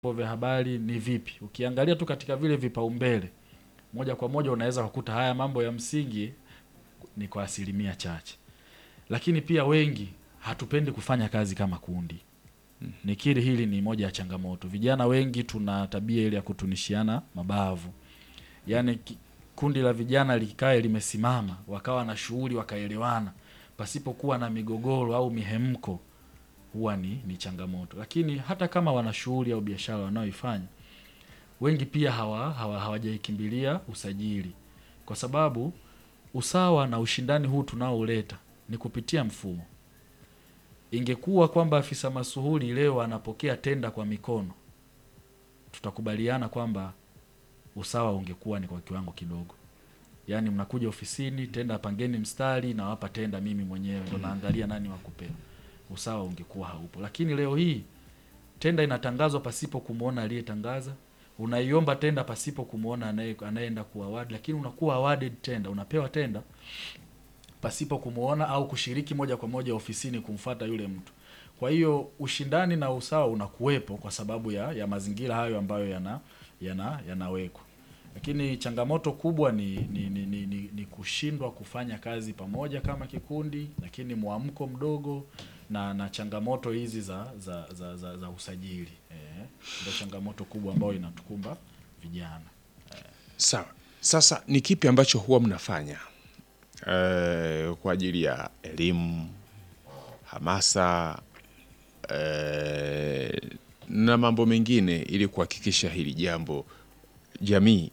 vyombo vya habari ni vipi. Ukiangalia tu katika vile vipaumbele, moja kwa moja unaweza kukuta haya mambo ya msingi ni kwa asilimia chache, lakini pia wengi hatupendi kufanya kazi kama kundi. Nikiri hili ni moja ya changamoto. Vijana wengi tuna tabia ile ya kutunishiana mabavu, yaani ki- kundi la vijana likae limesimama, wakawa na shughuli, wakaelewana pasipokuwa na migogoro au mihemko, huwa ni, ni changamoto. Lakini hata kama wana shughuli au biashara wanaoifanya, wengi pia hawa, hawa, hawajaikimbilia usajili, kwa sababu usawa na ushindani huu tunaoleta ni kupitia mfumo. Ingekuwa kwamba afisa masuhuli leo anapokea tenda kwa mikono, tutakubaliana kwamba usawa ungekuwa ni kwa kiwango kidogo. Yaani mnakuja ofisini, tenda pangeni mstari, nawapa tenda mimi mwenyewe, ndo naangalia nani wakupewa. Usawa ungekuwa haupo, lakini leo hii tenda inatangazwa pasipo kumwona aliyetangaza, unaiomba tenda pasipo kumwona anaye- anayeenda kuaward, lakini unakuwa awarded tenda, unapewa tenda pasipo kumwona au kushiriki moja kwa moja ofisini kumfata yule mtu. Kwa hiyo ushindani na usawa unakuwepo kwa sababu ya, ya mazingira hayo ambayo yana yana yanawekwa, lakini changamoto kubwa ni ni, ni, ni, ni, ni kushindwa kufanya kazi pamoja kama kikundi, lakini mwamko mdogo na na changamoto hizi za za, za, za, za usajili eh, ndio changamoto kubwa ambayo inatukumba vijana. Sawa. Sasa ni kipi ambacho huwa mnafanya eh, kwa ajili ya elimu, hamasa eh, na mambo mengine ili kuhakikisha hili jambo jamii